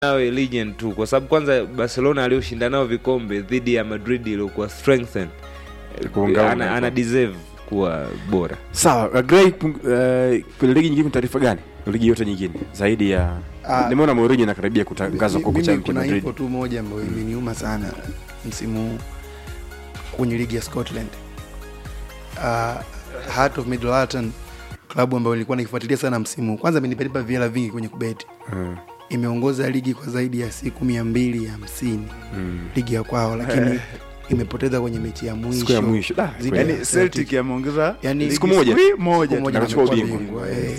nawe legend tu kwa sababu kwanza barcelona alioshinda nao vikombe dhidi ya madrid iliyokuwa strengthen Kuungana ana, hivyo. ana deserve kuwa bora sawa uh, Gray, pung- uh, kwenye ligi nyingine taarifa gani ligi yote nyingine zaidi ya Ah, nimeona Mourinho anakaribia kutangazwa kwa Mimi kucha kuna Madrid info tu moja ambayo imeniuma sana msimu huu kwenye ligi ya Scotland. Uh, Heart of Midlothian klabu ambayo nilikuwa nikifuatilia sana msimu huu. Kwanza imenipelipa viela vingi kwenye kubeti. Mm, Imeongoza ligi kwa zaidi ya siku mia mbili hamsini mm. ligi ya kwao, lakini imepoteza kwenye mechi ya mwisho. siku ya mwisho Da, Zidi kweli. ya yani celtic yameongeza Yani- ligi Siku moja. siku moja Siku tu. moja Akachukua amekuwa ubingwa. bingwa, eh.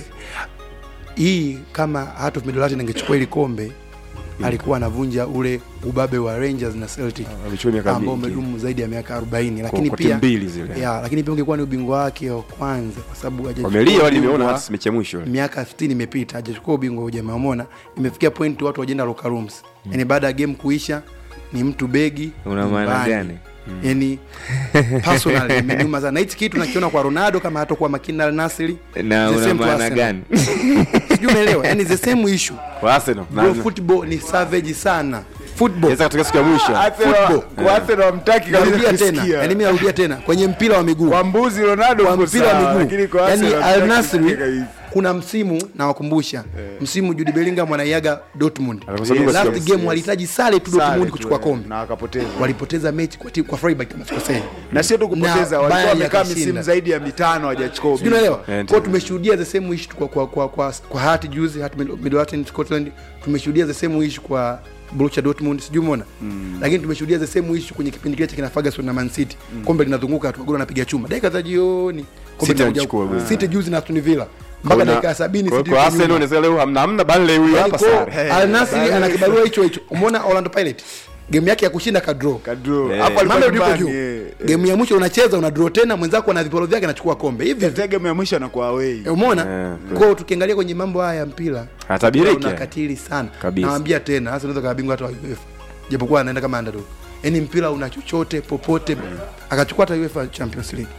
Hii kama Heart of Midlothian angechukua ile kombe alikuwa anavunja ule ubabe wa Rangers na Celtic Amechukua miaka ambao mingi. umedumu zaidi ya miaka 40 Kwa- lakini kwa timu pia mbili zile ya, lakini pia ungekuwa ni ubingwa wake wa kwanza kwa sababu hajachukua wamelia wali ubingwa nimeona hata mechi ya mwisho miaka 60 imepita hajachukua ubingwa ujamaa umeona imefikia point watu wajenda locker rooms yani baada ya game kuisha ni mtu begi Una maana nyumbani. gani? yani personally imeniuma sana na hichi kitu nakiona kwa Ronaldo kama hatakuwa makini na Al Nassr na the una same to maana Arsenal. gani sijui unaelewa yani the same issue kwa Arsenal na- bro football ni savage sana football Inaweza katika siku ya mwisho Arsenal- Football. kwa Arsenal hamtaki kabisa narudia tena kusikia. yani mimi narudia tena kwenye mpira wa miguu kwa mbuzi Ronaldo kwa uko mpira sawa, wa lakini miguu kwa yani Arsenal Al hamtaki Nassr kusikia kabisa. kuna msimu nawakumbusha msimu Jude Bellingham anaiaga Dortmund Alikosa Yes, dunga siku ya last mwisho. game walihitaji sare tu Sare Dortmund tu, kuchukua eh, kombe na wakapoteza walipoteza mechi kwa timu kwa Freiburg kama sikosei na sio tu kupoteza Na walikuwa Bayern wamekaa yakashinda. misimu zaidi ya mitano hawajachukua sijui ubingwa. unaelewa Eh, kwa ndio. tumeshuhudia the same issue kwa kwa kwa kwa, kwa Heart juzi Heart Mid- Midlothian Scotland tumeshuhudia the same issue kwa Borussia Dortmund sijui umeona lakini tumeshuhudia the same issue kwenye kipindi kile cha kina Ferguson na Man City kombe linazunguka tu goli anapiga chuma dakika za jioni kombe City linakuja anachukua huko. goli. City juzi na Aston Villa mpaka Kwa- dakika ya 70 kwa- City kwa yuko Arsenal nyuma. unaweza leo hamna hamna Burnley huyu Yaani hapa kwa sare Al Nassr Bayern- ana kibarua hicho hicho umeona Orlando Pirates game yake ya kushinda ka draw Kadro. Eh. Hapo alikuwa mambo yuko nyumbani, juu eh, eh. game ya mwisho unacheza una draw tena mwenzako ana viporo vyake anachukua kombe hivi Katika game ya mwisho anakuwa away Eh, umeona Eh, kwao tukiangalia kwenye mambo haya ya mpira Hatabiriki. unakatili sana Kabisa. nawambia tena hasa unaweza kawa bingwa hata wa UEFA japokuwa anaenda kama underdog yaani mpira una chochote popote akachukua hata UEFA Champions League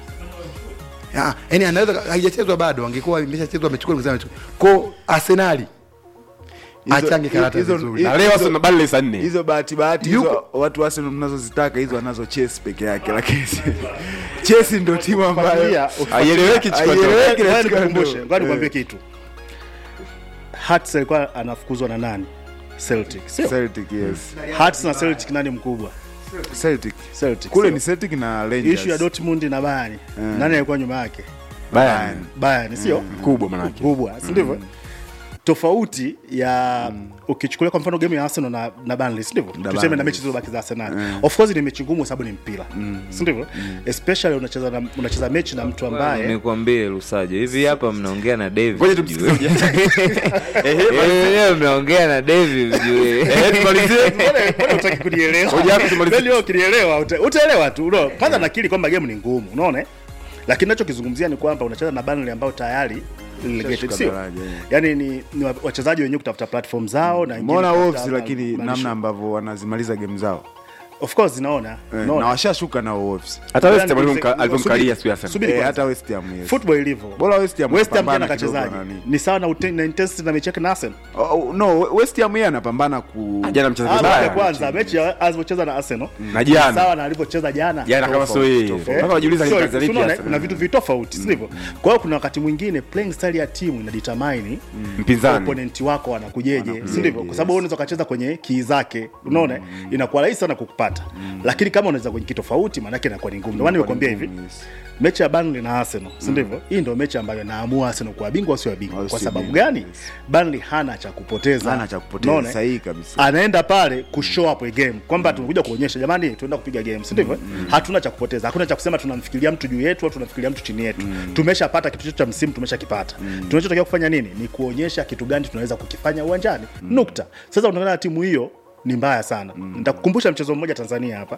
Ya, yaani anaweza haijachezwa bado angekuwa imeshachezwa amechukua kusema ko Arsenali Hizo- achange karata hizo- vizuri na leo Arsenal na Burnley saa nne hizo bahati bahati Yuko- hizo watu wa Arsenal mnazozitaka hizo wanazo Chelsea peke yake lakini Chelsea ndio timu ambayo Fuatilia, haieleweki chukua Haieleweki. Ngoja katika nikukumbushe, ndo- ngoja nikwambie eh. kitu. Hearts alikuwa anafukuzwa na nani? Celtic. Sio? Celtic yes Hearts na Celtic nani mkubwa? Celtic Celtic. kule sio? ni Celtic na issue ya Rangers Dortmund na Bayern. Nani alikuwa nyuma yake? Bayern Bayern, sio? kubwa manake Kubwa, si ndivyo? Tofauti ya ukichukulia kwa mfano game ya Arsenal na na Burnley, si ndivyo? Tuseme na Burnley. mechi zilizobaki za Arsenal. Of course ni mechi ngumu sababu ni mpira. Si ndivyo? Especially unacheza na unacheza mechi na mtu ambaye nikwambie lusajo hivi hapa mnaongea na David ngoja tumsikize mjue. Ehe, Eh, wenyewe mnaongea na David mjue. eh, tumalizie Mbona- mbona hutaki kunielewa? Hoja yako tumalizie. Kweli wewe ukinielewa uta- utaelewa tu. Unaona? Kwanza nakiri kwamba game ni ngumu, unaona? eh? Lakini nachokizungumzia ni kwamba unacheza na Burnley ambao tayari relegated, Shashuka sio? daraja, yeah. Yaani ni, ni wa- wachezaji wenyewe kutafuta platform zao na wengine Mbona kutafuta Wolves ma- lakini malisho. namna ambavyo wanazimaliza game zao Of course naona. Eh, na Naona. washashuka nao Wolves hata West Ham Subiri- alivyomka- alivyomkalia subiri- siku ya Arsenal. subiri Eh, kwanza. hata West Ham yes Football ilivyo. Bora West Ham West Ham wanapambana jana kidogo kachezaji. na nini. Ni sawa na ute- na intensity na mechi yake na Arsenal. Oh, oh, no West Ham yeye anapambana ku jana mchezo Ah, mechi ya vibaya kwanza mechi ya alivyocheza na Arsenal. na jana Sawa na alivyocheza jana. jana kama sio Tofauti, yeye tofauti. mpaka wajiuliza ni So, Tanzania tunaona kiasi kuna vitu vitofauti si ndivyo kwa hiyo kuna wakati mwingine playing style ya timu ina determine mpinzani opponent wako wanakujeje si ndivyo kwa sababu wewe unaweza ukacheza kwenye kii zake unaona inakuwa rahisi sana kukupata lakini kama unaweza kwenye kitofauti maana yake inakuwa ni ngumu ndio maana nimekwambia hivi Yes. mechi ya Burnley na Arsenal si ndivyo hii ndio mechi ambayo naamua Arsenal kuwa bingwa au sio bingwa Au kwa sio sababu bingwa, gani yes. Burnley hana cha kupoteza Hana cha kupoteza, Unaona? sahihi kabisa. anaenda pale kushow up a game kwamba tumekuja kuonyesha jamani tunaenda kupiga game si ndivyo hatuna cha kupoteza hakuna cha kusema tunamfikiria mtu juu yetu au tunamfikiria mtu chini yetu tumeshapata kitu chetu cha msimu tumeshakipata tunachotakiwa kufanya nini ni kuonyesha kitu gani tunaweza kukifanya uwanjani nukta sasa unaona na timu hiyo ni mbaya sana nitakukumbusha mchezo mmoja Tanzania hapa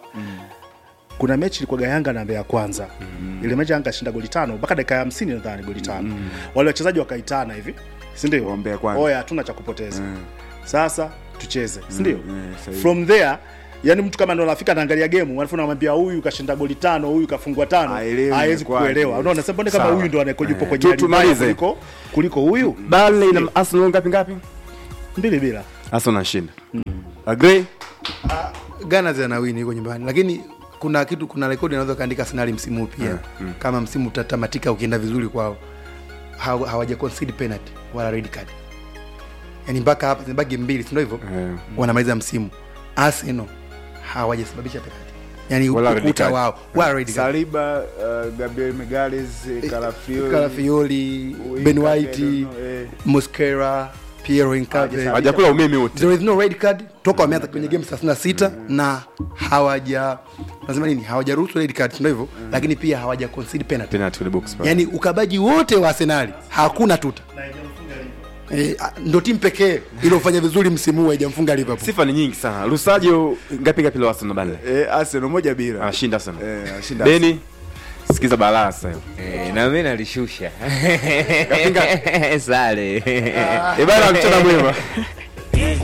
kuna mechi ilikuwa Yanga na Mbeya kwanza ile mechi Yanga shinda goli tano mpaka dakika ya 50 nadhani goli tano wale wachezaji wakaitana hivi si ndio Wa Mbeya kwanza. oya hatuna cha kupoteza sasa tucheze si ndio mm, sahihi. from there yani mtu kama ndo anafika anaangalia game alafu namwambia huyu kashinda goli tano huyu kafungwa tano Haelewi hawezi imekuwaje. kuelewa unaona sasa mbona kama Sawa. huyu ndo anakojupo Eh, kwenye tu- hali mbaya tumalize. kuliko kuliko huyu Burnley na Arsenal ngapi ngapi mbili bila Arsenal anashinda agree Gunners anawini yuko nyumbani lakini kuna kitu kuna rekodi anaweza kaandika Arsenal msimu huu pia kama msimu utatamatika ukienda vizuri kwao haw- hawaja concede penalty wala red card yani mpaka hapa zimebaki mbili si ndio hivyo Eh. wanamaliza msimu Arsenal hawajasababisha penalty yani Wala red ukuta card. wao wala red card saliba uh, gabriel megales kalafiori Calafiori Wing Ben back, I White don't know, eh. Mosquera Piero Incapié Hawajasababisha hawajakula umeme wote there is no red card toka wameanza kwenye game 36 na hawaja nasema nini hawajaruhusu red card ndio hivyo lakini pia hawaja concede penalty penalty kwenye box pale. yani ukabaji wote wa Arsenal hakuna tuta Eh, a- ndo timu pekee iliyofanya vizuri msimu huu haijamfunga Liverpool. sifa ni nyingi sana lusajo ngapi ngapi leo Arsenal bale eh, arsenal moja bila anashinda sana eh, anashinda Beni sikiza balaa sasa hiyo Eh, na mimi nalishusha Kapinga. sare eh bana mchana mwema